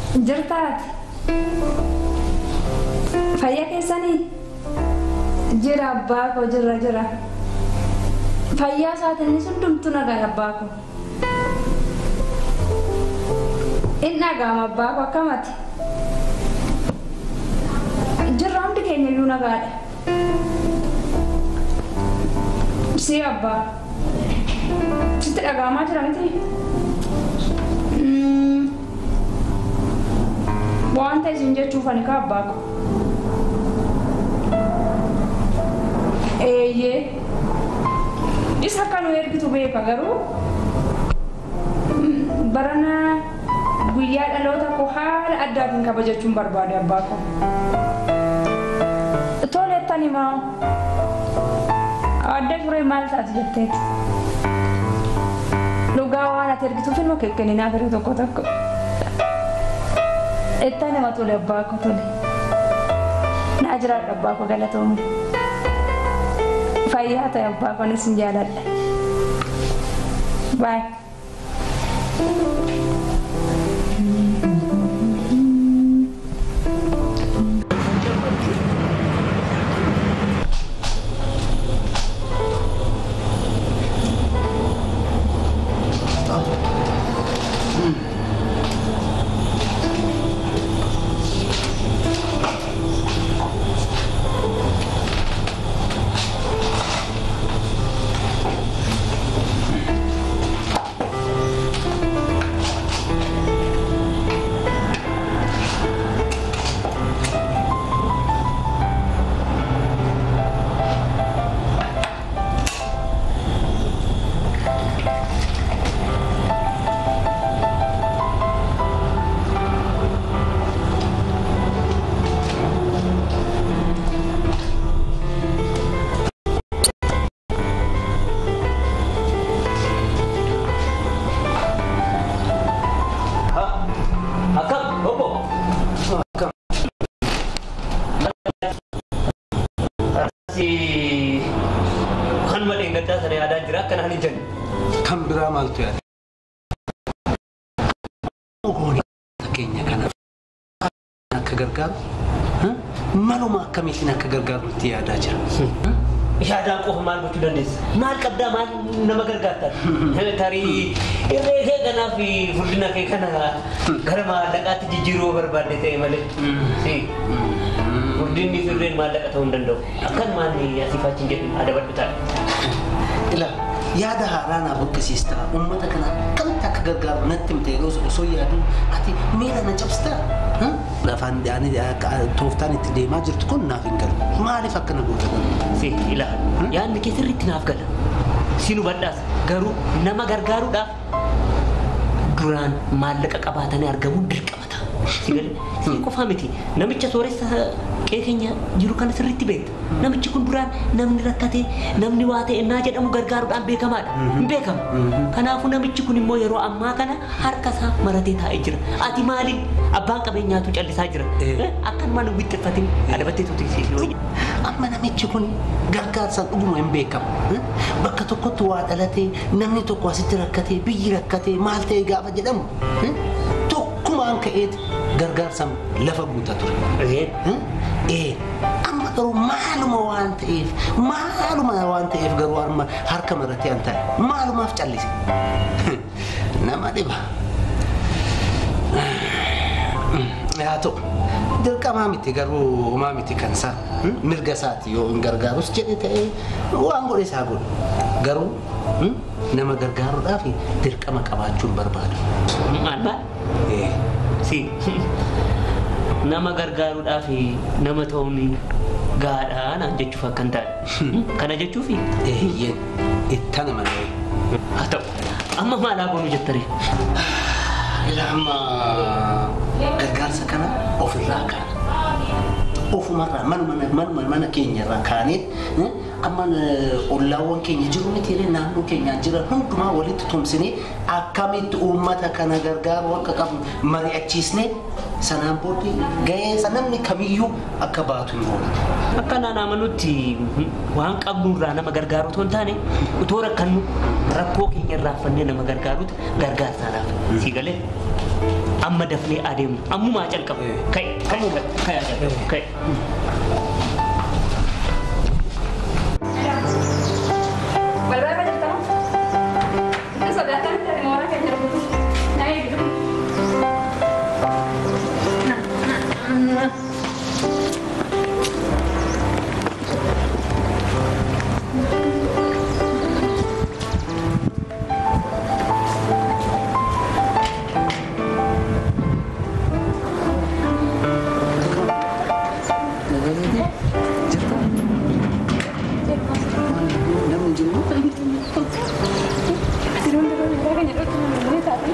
Jirtaati. Fayyaa keessanii? Jira abbaa koo jira jira. Fayyaa isaatiin hundumtu nagaa abbaa koo. Inni dhaga'ama abbaa koo akkamati? Jirra hundi keenya iyyuu nagaadha. Si abbaa. Sitti dhaga'amaa jira miti? Mm. Wanta isin jechuuf ani ka abbaa koo. Eeyyee. Isa akka nu ergitu beeka garuu mm, barana guyyaa dhaloota koo haala addaatiin kabajachuun barbaade abbaa koo. Toleettan himaa. Adda turee maal taati jetteeti? Dhugaa waan ati ergituuf ilma kekkeninaaf yeroo tokko tokko. Itti nama tole abbaa koo tole. Naa jiraadha abbaa koo galatoomu. Fayyaa ta'e abbaa koo anis hin jaaladha. Baay. Akkam obbo. Si kan malee gaddaa sana yaadaa jira akka naan hin jenne. Kan biraa maaltu yaada? Ogooni fakkeenya kanaaf akka gargaaru maluma akkamiitiin akka gargaaru itti yaadaa jira. Yaadaan qofa maal gochuu dandeessa? Maal qabdaa maal nama gargaarta? Tarii irree kee kanaa fi furdina kee kana gara maallaqaatti jijjiiruu barbaadde ta'e malee. Si furdinni fi irreen maallaqa ta'uu hin danda'u. Akkan maalni asiif achi hin jedhu adabadhu ta'a. Ila yaada haaraa naa buqqisiista uummata kana akkamitti akka gargaaru natti himte yeroo osoo yaaduu ati miira na cabsitaa? Afaan ani tooftaan itti deemaa jirtu kun naaf hin galu. Maaliif akkana goota galu? Si ilaala. Yaadni kee sirriitti naaf gala. Si nu badhaas garuu nama gargaaruudhaaf duraan maallaqa qabaatanii argamuun dirqama ta'a. Si galee si qofaa miti namicha sooressa qe'ee keenya jiru kana sirriitti beekta. Namichi kun duraan namni rakkate namni waa ta'e naa jedhamu gargaaruudhaan beekamaadha. Hin beekama. Kanaafuu namichi kun immoo yeroo ammaa kana harka isaa maratee taa'ee jira. Ati maaliin abbaan qabeenyaatu callisaa jira. Eh. Akkanumaan hin wixxiffatin adabattee tuuti si. Amma namichi kun gargaarsaan dhuguma hin beekamu. Bakka tokkotti waa dhalatee namni tokko asitti rakkatee biyyi rakkatee maal ta'e gaafa jedhamu tokkumaan ka'eeti gargaarsaan lafa guutaa ture. Ee amma garuu maaluma waan ta'eef maaluma waan ta'eef garuu amma harka maratee an ta'e maalumaaf callise. Nama dhiba. Haa ta'u dirqamaa miti garuu homaa miti kan isaa mirga isaati yoo hin gargaarus jedhe ta'ee waan godhe isaa godhe garuu nama gargaaruudhaaf dirqama qabaachuun barbaada. Maal maal? Ee, Si nama gargaaruudhaaf nama ta'uun gaadhaa naan jechuuf akka hin taane. Kana jechuufi Eeyyeen ittana malee. haa ta'u amma maal haa goonu jettare? Ilama gargaarsa kana ofirraa kaana. Ofumarraa manuma manuma mana keenyarraa kaanee amma ollaawwan keenya jiru miti illee naannoo keenyaan jiran hundumaa walitti tumsinee akkamitti uummata kana gargaaru akka qabnu mari'achiisnee sanaan booddee ga'eessa namni kamiyyuu akka baatu hin oolu. Akka naan amanutti waan qabnurraa nama gargaaru otoo hin taane utoo rakkannu rakkoo keenya irraa fannee nama gargaarutu gargaarsaadhaaf. Si galee? Amma dafnee adeemu. Ammumaa calqabu. Ka'e. Ka'e. Ka'e. Ka'e. Ka'e. Balbala jirtama? Itu sodaatan dari mana kayak nyerbu? Naik gitu. Nah, nah, nah. Turun turun mereka nyerbu turun tadi.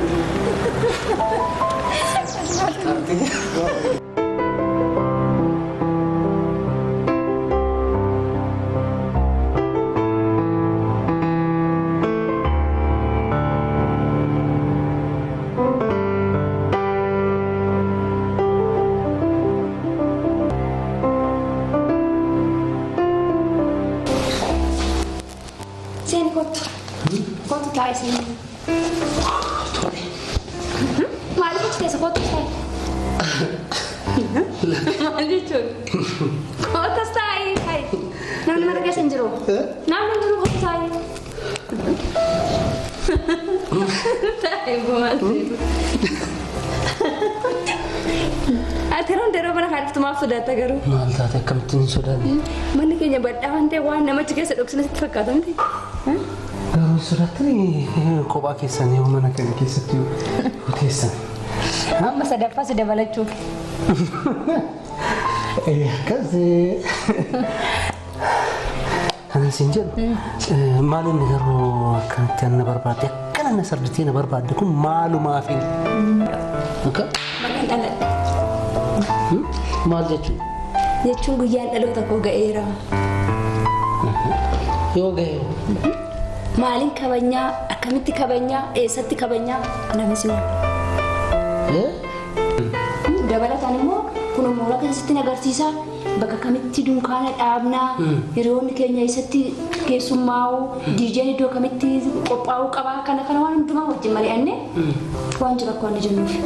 Sini kottu. Kottu taa'e sini. Maaliif achi keessa kottu taa'e? Maal jechuun? Kottas taa'e taa'e. Namni mana keessa hin jiru. Namni hin jiru kottu taa'e. Taa'e maal jedhu. Ati yeroo hundaa yeroo mana kaadhiftu maaf sodaatta garuu? Maal taate akkamittiin hin sodaanne? Manni keenya badhaa waan ta'eef waan namachi keessa dhoksina sitti fakkaata miti. Garuu sodaattanii kophaa keessan yoo mana kana keessatti teessan. Amma sadaffaa si dabalachuuf. Akkasii. Kanan siin jedhu maal inni garuu akkanatti ana barbaadde akkana na sarditee na barbaadde kun maalumaafi? Akka Maqaan dhaladhe. maal jechuun Jechuun guyyaan dhaloota koo ga'eera. yoo ga'e Maaliin kabajnaa? Akkamitti kabajnaa? Eessatti kabajnaa? Namni si Dabalataan immoo kun mooraa keessatti agarsiisa. Bakka kamitti dunkaana dhaabnaa, hiriyoonni keenya eessatti keessummaa'u, diijeen iddoo kamitti qophaa'uu qabaa kana kana waan hundumaa wajjin mari'annee waan jiru akka waan jennuuf.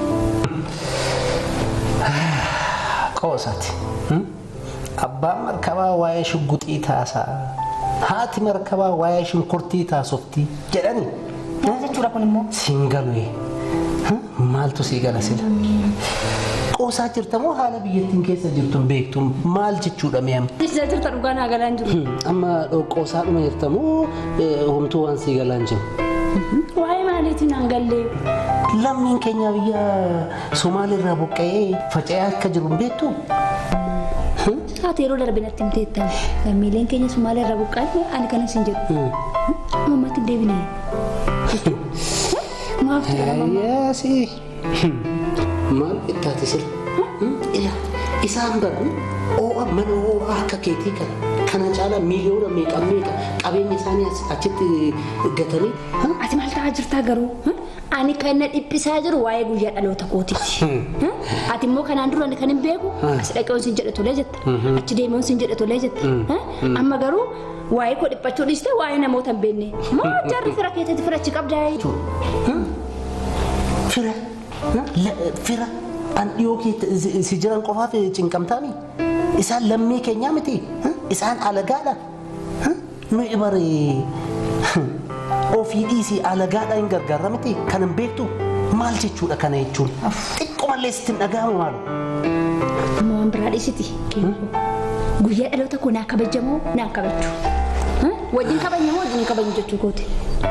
qoosaati. Abbaan markabaa waa'ee shugguxii taasaa. Haati markabaa waa'ee shunkurtii taasoftii jedhani. Maal jechuudha kun immoo? Siin galu maaltu sii gala sila? Qoosaa jirta moo haala biyyattiin keessa jirtu hin beektu maal jechuudha mi'am? Isa jirta dhugaa naa galaan jiru. Amma qoosaa dhuma jirta moo homtuu waan sii galaan jiru? Waa'ee maaliitiin aan gallee? Lammiin keenya biyya Somaaliirraa buqqa'ee faca'ee akka jiru hin beektu? Haati yeroo darbe natti himteettan lammiileen keenya Sumaalee irraa buqqaate ani kanas hin jedhu. Mammaatti hin deebine. Maaf jedhama. Ayyaasi. Maal ittaati sila? Ila isaan baru oo'a mana oo'aa akka keetii kana kana caalaa miiliyoona meeqa meeqa qabeenya isaanii as- achitti gatanii Ati maal ta'aa jirtaa garuu? Ani kan na dhiphisaa jiru waa'ee guyyaa dhaloota kootiiti. Ati immoo kanaan dura kan hin beeku as dhaqee on sin jedhe tolee jetta. Achi deemee on sin jedhe tolee jetta. Amma garuu waa'ee koo dhiphachuu dhiiste waa'ee namoota hin beekne. Moo jarri fira keessatti firachi qabdaa jechuudha. fira la- fira an dhiyoo kee si jiran qofaaf cinqamtaami isaan lammii keenyaa miti isaan alagaadha nuyi baree ofii dhiisii alagaadha hin gargaarra miti kan hin beektu maal jechuudha kana jechuun xiqqoomallee sitti hin dhaga'amu maalu. Amma waan biraa dhiisiti. Guyyaa dhaloota koo naa kabajamoo naan kabajchu. Wajjin kabajamoo wajjin hin kabajnu jechuu kooti.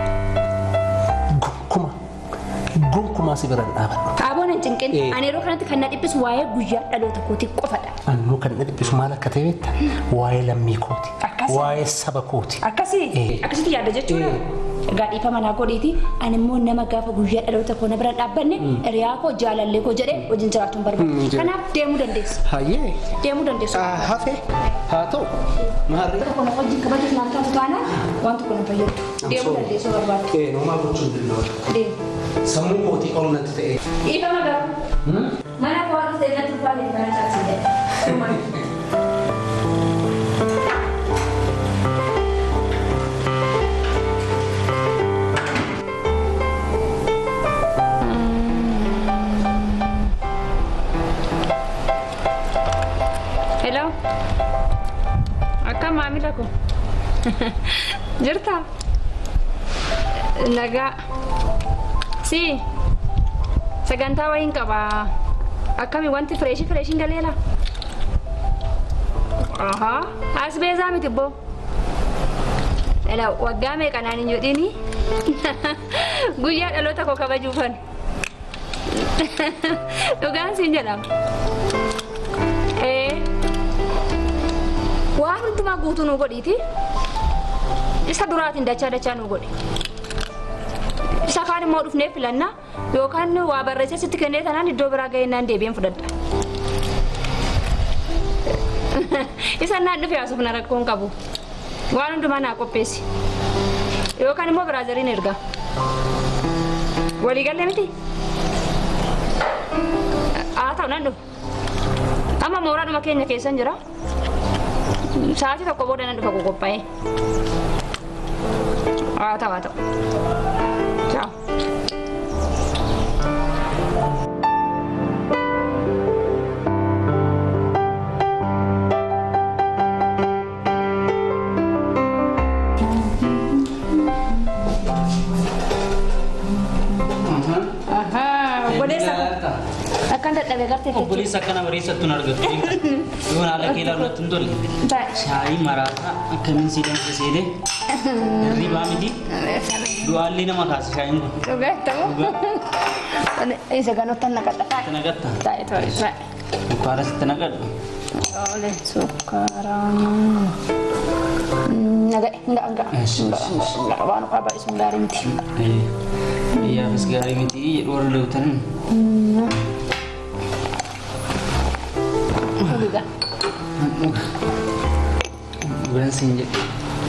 Gonkuma gonkumaa si biran dhaabadhu. Xaaboon hin cinqin. Eh. Ani yeroo kanatti kan na dhiphisu waa'ee guyyaa dhaloota kootii qofadha. Annuu kan na dhiphisu maal akka ta'e beekta waa'ee lammii kooti Akkasi. waa'ee saba kooti. Akkasii Eh. akkasitti yaadda jechuudha. Egaa dhiifa manaa godhiiti. Ani immoo nama gaafa guyyaa dhaloota koo na bira dhaabbanne hiriyaa koo jaalallee koo jedhee wajjin jiraachuun barbaada. jira. Kanaaf deemuu dandeessa. Hayyee Deemuu dandeessu. hafe haa ta'u maarree. Tokko na wajjin kabajuuf naan taatu taanaan waan tokko na fayyadu. Deemuu dandeessu barbaada. Ee, nomaa gochuun danda'u. Deemu. Sammuu kootii ol natti ta'e. Dhiifa magaa. Mana koo akka ta'e natti ulfaate kana caalsi jedhe. Jaalala ko. Jirta? Nagaa. Si. Sagantaa wayiin qaba. Akkami wanti fireeshii fireeshiin galeela? Ahaa. As beezaa miti boo. Dhala waggaa meeqanaan hin jedhini? Guyyaa dhaloota koo kabajuufan. Dhugaan siin jedhama. Ee. Waan hundumaa guutuu nu godhiiti. Isa duraatiin dachaa dachaa nu godhi. Isa kaan immoo dhufnee filanna yookaan waa barreessee sitti kennee tanaan iddoo biraa ga'ennaan deebi'een fudhadha. Isa naan dhufe haasuuf na rakkoon qabu. Waan hundumaa naa qopheessi. Yookaan immoo biraazariin erga. Walii galee miti? Haa ta'u nan dhufa. Amma mooraadhuma keenya keessan jira. Sa'aatii tokko booda nan dhufa qophaa'ee. Haa ta'u haa ta'u. Ciao. Obboleessa koo. Akkan dadhabee gartee jechuudha. Obboleessa akkana bareessattuun argattu. Yoon haala kee ilaaluudhaatti hin tolle. Taa'e. Shaayii maraataa akkamiin si danfe seelee hirribaa miti du'aallee nama kaasa shaayiin kun. Dhugaa ta'u. Isa ganottan naqadha. Itti naqatta. Taa'e taa'e taa'e. Sukkaara sitti naqadhu. Ole sukkaaraan. Naga'e nga'a nga'a. Eesh, Nga'a nga'a nga'a waan qaba isun gaarii miti. Biyyaafis gaarii miti jedhu warra lewtan. Dhugaa. Biraan siin jedhu.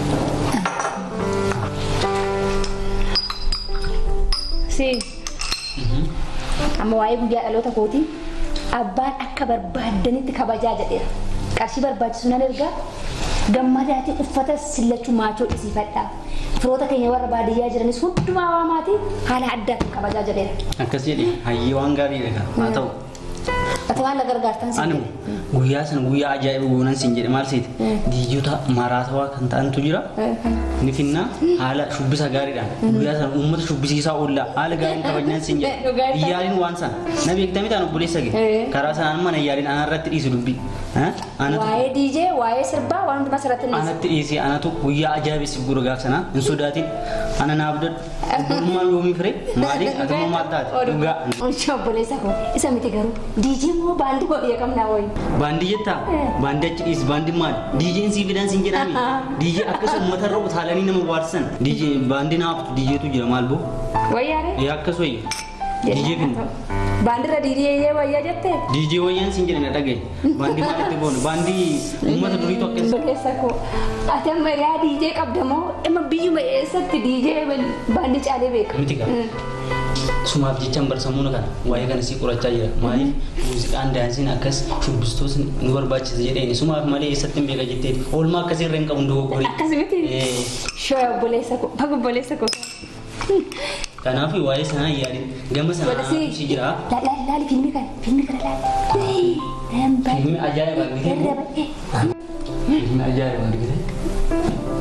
Si. Amma waa'ee guyyaa dhaloota kootii abbaan akka barbaaddanitti kabajaa jedheera. Qarshii barbaachisu nan ergaa gammadaatiin uffata sillachuu maachoo dhisiifadhaa. Firoota keenya warra baadiyyaa jiranis hundumaa waamaatii haala addaatiin kabajaa jedheera. Akkas jedhe hayyee waan gaarii dha haa ta'u. Ati waan na gargaartan si Ani guyyaa sana guyyaa ajaa'iba goonan siin jedhe maal seeti diijota maraatawaa kan ta'antu jira. Ni finna haala shubbisa gaariidhaan guyyaa sana uummata shubbisiisaa oolla haala gaariin kabajnaan siin jedhe Dhugaadha. iyyaaliin waan sana na beektami ta'an obboleessa Eh. gee karaa sanaan mana iyyaaliin ana irratti dhiisu dubbi anatu Waa'ee diijee, waa'ee sirbaa, waan hundumaa sirratti ni anatti dhiisee anatu guyyaa ajaa'ibsiif gura gaaf sanaa hin sodaatin ana naaf dadhu obbulummaan yoomii fire maaliif ati immoo maal taate dhugaa Ocha obboleessa koo isa miti garuu diijee moo baandii koo biyya qabnaa wayi. baandii jettaa baandii achi dhiisi baandii maali diijeen sii fidan siin jedhami diijee akkas uummata irra utaalanii nama waarsan diijee baandii naaf diijeetu jira maal boo Wayyaare? yaa akkas wayya diijee finna Baandirra diidee wayyaa jettee? diijee wayyaan siin jedhe na dhagaye baandii maalitti boonu baandii uummata duriitu akkas Obboleessa koo ati amma yaa diijee qabda moo dhimma biyyuma eessatti diijee baandii caalee beeka? miti qaba sumaaf jechaan barsamuuna kana waa'ee kana sii qorachaa jira maaliif muuziqaan daansiin akkas shubbistoos nu barbaachisa jedheeni sumaaf malee eessatti hin beeka jetteeti oolmaa akkasii irra hin qabu dogoggoree Akkas miti? Shoo obboleessa koo, baga obboleessa koo. kanaaf waa'ee sanaa yaadin gama sanaa Wadasi. si jira Laali laali filmi kana, filmi kana laali. Namba. Filmi ajaa'iba argite Darraba. filmi ajaa'iba argite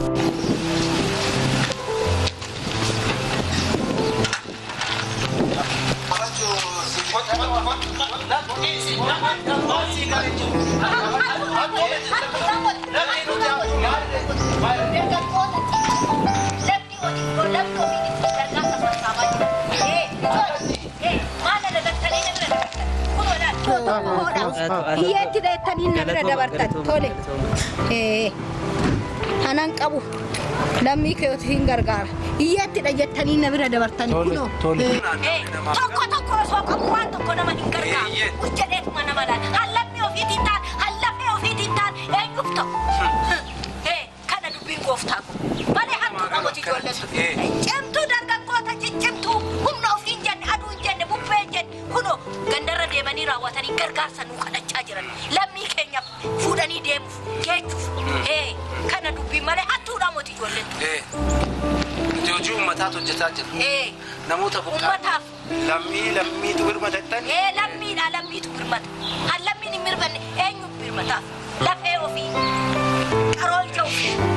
Hiyyeetti dheettanii na bira dabartan tole. Eh, Anan qabu lammii keeyotu hin gargaara. Hiyyeettidha jettanii na bira dabartan kunoo. Eh, Tokko tokko osoo qabu waan tokko nama hin gargaaru. Hojjedheetuma nama laala. Hallaffii ofiitiin taan, hallaffee ofiitiin taan eenyuuf ta'u? Hee, kana dubbiin gooftaa kun. Malee hantu namooti ijoolletu. Cimtuu dargaggoota ciccimtuu humna ofii hin jenne, aduu hin jenne, bubbee hin jenne. Kunoo gandarra deemanii raawwatanii gargaarsa nuu kadhachaa jiran. Lammii keenyaaf fuudhanii deemuuf, geechuuf. Hee, kana dubbiin malee hantuu namooti ijoolletu. Nuti hojii uummataatu hojjetaa jira. Hee, Namoota buqqaa. uummataaf. Lammii lammiitu birmadatan. ee lammiidha lammiitu birmata han lammiin hin mirbanne eenyu birmataaf lafee ofii qaroo ija ofii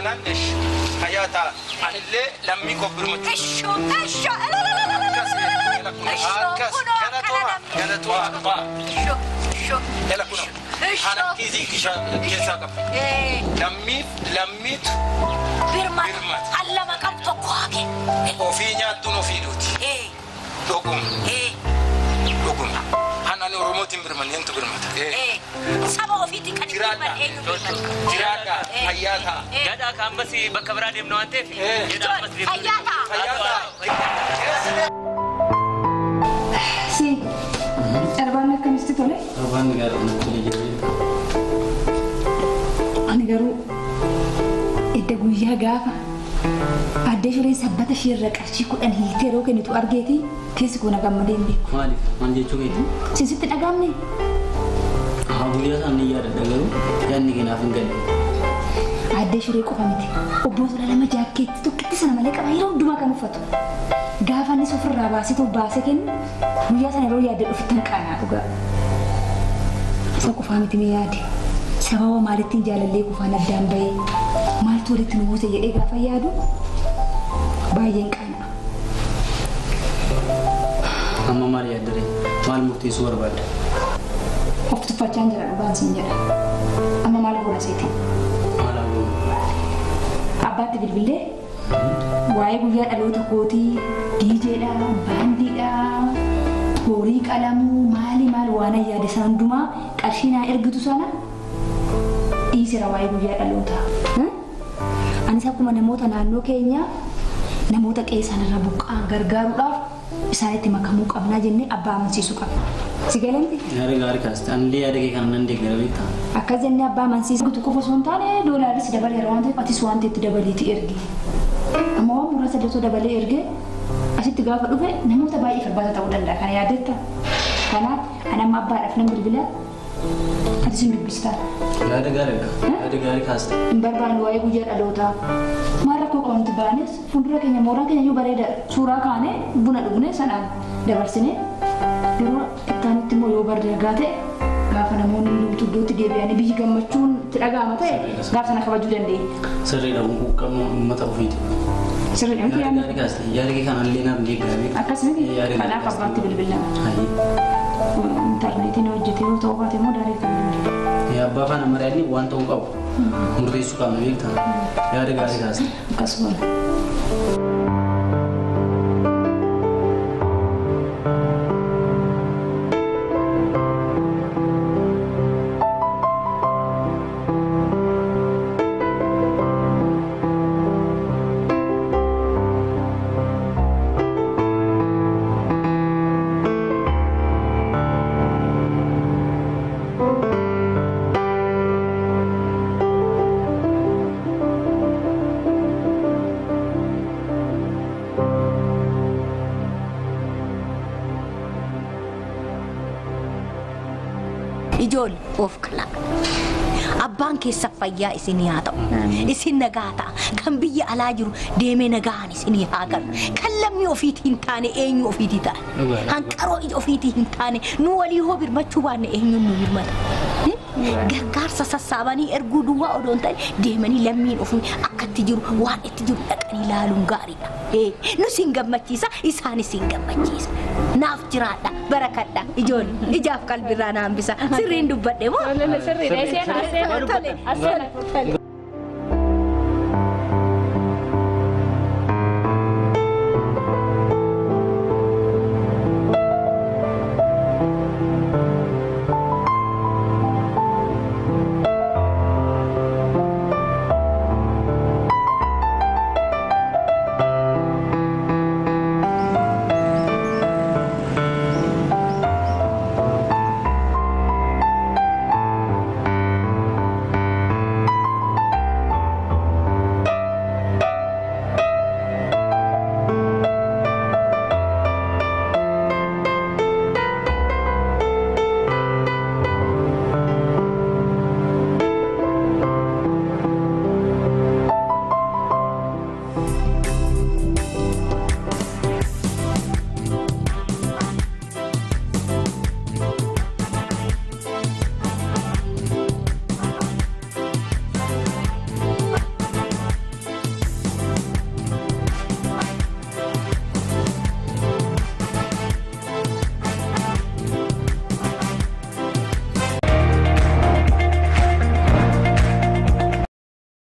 taanaan esh hayyaa ta'a. Anillee lammii koo birmatti. Esho, esho, Akkas galatooma galatooma. esho, esho. Jala kuna. Ana kiisii keessaa qaba. Eh, Lammiif lammiitu birmata. Birmata. Hallama qabu tokko hage. ofii nyaattuun ofii duuti. Eh, Dhuguma eh, dhuguma. Hanani Oromootiin birman eentu birmata. eh. Saba ofiitii kan hin Jiraadha. birman eenyu birmata? Jiraadha. Eh. Fayyaa ta'a. Eh. Gadhaa ka ammas bakka biraa deemna waan ta'eef. Eh. jedhaa ammas deemna. Fayyaa ta'a. Fayyaa ta'a. Si, arbaan akkamitti tole? Torbaan gaarii natti jira. Ani garuu edda guyyaa gaafa addee shuree sabbata ishee irra qarshii kudhan hiitee yeroo kennitu argeeti keessi kun gammadee hin beeku. Maaliif? Maal jechuu keeti? Sisitti dhagaamne Haa guyyaa isaan ni yaadadha garuu yaadni keenyaaf hin galle. addee shuree qofa miti. Obboota lama jaakkeetti tokkitti sana malee qaba yeroo hundumaa kan uffatu. Gaafa innis ofirraa baasitu baasee kennu guyyaa sana yeroo yaadde dhufittan qaanaa dhugaa. Isa qofaa miti mee yaade. Sababa maalittiin jaalallee qofaan addaan bahee maaltu walitti nu buuse jedhee gaafa yaadu baay'een qaana'a. Amma maal yaaddare? Maal murteessuu barbaadda? Of tuffachaan jira dhugaan siin jedha. Amma maal goona seeti? Maal haguugu? Abbaatti bilbilee waa'ee guyyaa dhaloota kootii diijeedha, baandiidha, horii qalamuu maali maal waan yaade sana hundumaa qarshii naa ergitu sana dhiisira waa'ee guyyaa dhalootaa. Hmm? Anis akkuma namoota naannoo keenyaa namoota qe'ee sanarra buqqa'an gargaaruudhaaf isaanitti makamuu qabnaa jennee abbaa amansiisuu qabna. Si galanti? Yaada gaarii kaasite. Anillee yaada kee kana nan deeggara beektaa? Akkas jennee abbaa amansiisuu qofa osoo hin taane doolaaris dabaleera waan ta'eef atis waan ta'etti dabaleeti ergi. Amma waan muraasa illee osoo dabalee ergee asitti gaafa dhufe namoota baay'ee farbaata ta'uu danda'a kana yaadatta. Kanaaf ani amma abbaadhaaf nan bilbila atis hin dubbistaa. Yaada gaariidha. Yaada gaarii kaasite. Hin barbaanne waa'ee guyyaa dhalootaa. Maal rakkoo qabantu baanes fuuldura keenya mooraan keenya iyyuu bareeda suuraa kaanee buna dhugne sanaan dabarsine yeroo ittaanitti immoo yoo bardargaa ta'e gaafa namoonni hundumtu iddootti deebi'anii biyyi gammachuun itti dhaga'ama ta'e gaafa sana kabajuu dandeenya. Sirriidha quuqqama uummata ofiiti. Sirriidha miti Yaada yaadni. gaarii kaasite. Yaada kee kana illee naaf deeggara beektaa? Akkasumatti Yaada gaarii kanaaf kaasite. abbaatti bilbilama. Hayyee. Intarneetiin hojjetee yoo ta'u baate immoo daaree kan bilbilu. Ee, Abbaa faana mari'anni waan ta'uu qabu. Murteessuu qabna beektaa? Yaada gaarii kaasite. Akkasuma. Ijoollee of kalaa. Abbaan keessa fayyaa isinii haa ta'u. Isin nagaa ta'a. Kan biyya alaa jiru deemee nagaan isinii haa galu. Kan lammii ofiitii hin taane eenyu ofiitii ta'a. Dhugaadha. Hanqaroo ija ofiitii hin taane nu walii hoo birmachuu baanne eenyuun nu birmata. Gargaarsa sassaabanii erguu duwwaa odoo hin ta'in deemanii lammiin ofii akka itti jiru waan itti jiru dhaqanii ilaaluun gaariidha. Eh, Nu siin gammachiisa isaanis siin gammachiisa. Naaf jiraadha barakadha ijoollee ijaaf qalbirraa naan bisa sirriin dubbadhe moo? Sirriidha. Seenaa seenaa. Tole, Tole.